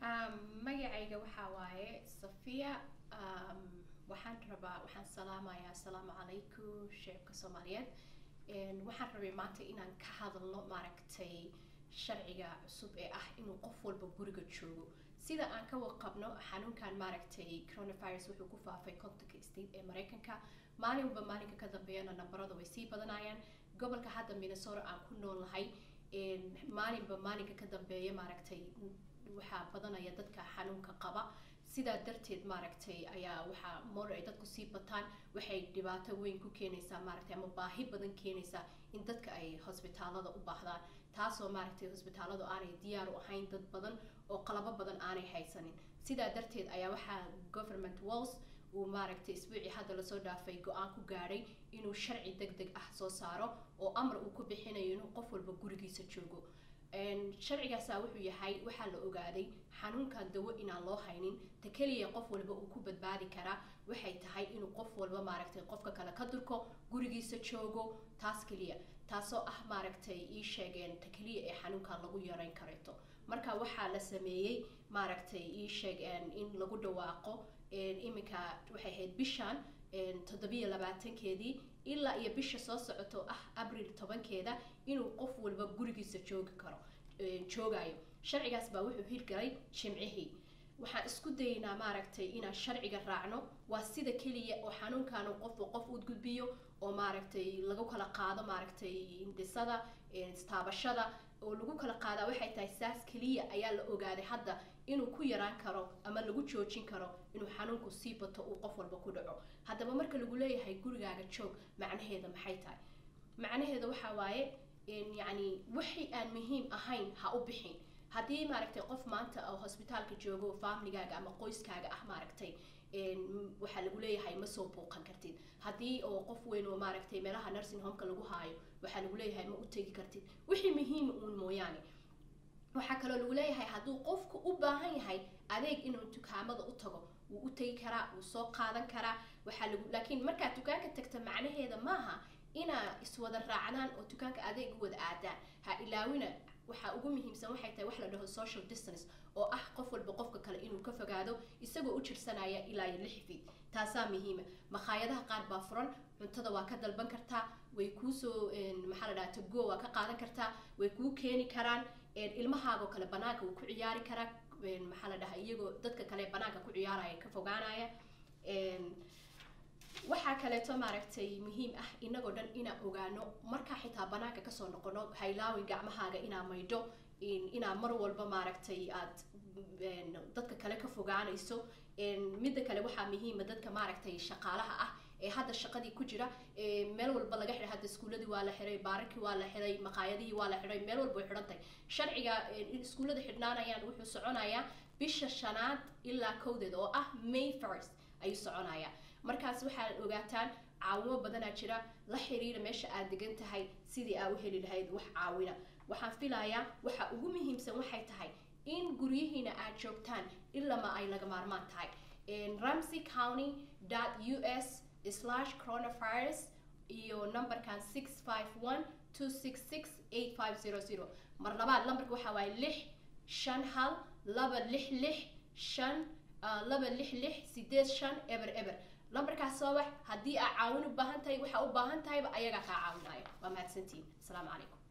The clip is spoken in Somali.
magacayga waxaa waaye safiya waxaan rabaa waxaan salaamayaa asalaamu calaykum shicibka soomaaliyeed waxaan rabay maanta inaan ka hadalno maaragtay sharciga cusub ee ah inuu qof walba guriga joogo sida aan ka warqabno xanuunkan maaragtay coronavirus wuxuu ku faafay contonka state ee mareykanka maalin walba maalinka ka dambeeyana nambarada way sii badanayaan gobolka hadda minnesota aan ku nool nahay maalinba maalinka ka dambeeya maaragtay waxaa badanaya dadka xanuunka qaba sidaa darteed maaragtay ayaa waxaa moor ay dadku sii bataan waxay dhibaato weyn ku keenaysaa maaragtay ama baahi badan keenaysaa in dadka ay hosbitaalada u baahdaan taasoo maaragtay hosbitaaladu aanay diyaar u ahayn dad badan oo qalabo badan aanay haysanin sidaa darteed ayaa waxaa government walls uu maaragtay isbuucii hadda lasoo dhaafay go-aan ku gaadhay inuu sharci deg deg ah soo saaro oo amar uu ku bixinayo inuu qof walba gurigiisa joogo sharcigaasa wuxuu yahay waxaa la ogaaday xanuunkan dawo inaan loo haynin ta keliya qof walba uu ku badbaadi karaa waxay tahay inuu qof walba maaragtay qofka kale ka durko gurigiisa joogo taas keliya taasoo ah maaragtay ii sheegeen ta keliya ee xanuunkan lagu yareyn kareeto marka waxaa la sameeyey maaragtay ii sheegeen in lagu dhawaaqo iminka waxay ahayd bishan toddobiyo labaatankeedii ilaa iyo bisha soo socoto ah abril tobankeeda inuu qof walba gurigiisa joogi karo joogayo sharcigaas baa wuxuu hirgalay jimcihii waxaan isku dayaynaa maaragtay inaan sharciga raacno waa sida keliya oo xanuunkaanu qofba qof u gudbiyo oo maaragtay lagu kala qaado maaragtay indisada istaabashada oo lagu kala qaadaa waxay tahay saas keliya ayaa la ogaaday hadda inuu ku yaraan karo ama lagu joojin karo inuu xanuunku sii bato uu qof walba ku dhaco haddaba marka lagu leeyahay gurigaaga joog macnaheeda maxay tahay macnaheeda waxaa waaye yacni wixii aan muhiim ahayn ha u bixin haddii maaragtay qof maanta oo hosbitaalka joogo familigaaga ama qoyskaaga ah maaragtay waxaa lagu leeyahay ma soo buuqan kartid haddii oo qof weyn oo maaragtay meelaha nursing homeka lagu haayo waxaa lagu leeyahay ma u tegi kartid wixii muhiima uun mooyaane waxaa kaloo lagu leeyahay hadduu qofku u baahan yahay adeeg inuu dukaamada u tago wuu u tegi karaa wuu soo qaadan karaa waxaa lagu laakiin markaad dukaanka tagta macnaheeda maaha inaa iswada raacdaan oo dukaanka adeeg u wada aadaan ha ilaawina waxaa ugu muhiimsan waxay tahay wax la dhaho social distance oo ah qof walba qofka kale inuu ka fogaado isagoo u jirsanaya ilaa iyo lix feet taasaa muhiima makhaayadaha qaar baa furan cuntada waa ka dalban kartaa way kuusoo maxaa la dhaha tago waa ka qaadan kartaa way kuu keeni karaan ilmahaagoo kale banaanka wuu ku ciyaari karaa maxaa la dhaha iyagoo dadka kale banaanka ku ciyaaraya ka fogaanaya waxaa kaleeto maaragtay muhiim ah inagoo dhan inaa ogaano markaa xitaa banaanka kasoo noqono haylaawin gacmahaaga inaa maydho inaa mar walba maaragtay aad dadka kale ka fogaanayso midda kale waxaa muhiima dadka maaragtay shaqaalaha ah ee hadda shaqadii ku jira meel walba laga xiray hadda iskuuladii waa la xiray baararkii waa la xiray maqaayadihii waa la xiray meel walba way xidhan tahay sharciga in iskuullada xidhnaanayaan wuxuu soconayaa bisha shanaad ilaa kowdeed oo ah may first ayuu soconayaa markaas waxaad ogaataan caawimo badanaa jira la xiriira meesha aad degan tahay sidii aa u heli lahayd wax caawina waxaan filayaa waxa ugu muhiimsan waxay tahay in guryihiina aad joogtaan ilama ay laga maarmaan tahay ramsey county u s slash coronavirus iyo numberkan six five one two six six eight five zero zero mar labaad lambarka waxaa waaye lix shan hal laba lix lix shan laba lix lix sideed shan eber eber lambarkaas soo bax haddii aa caawin u baahan tahay waxaa u baahan tahayba ayagaa kaa caawinaayo waa mahadsantihin asalaamu calaykum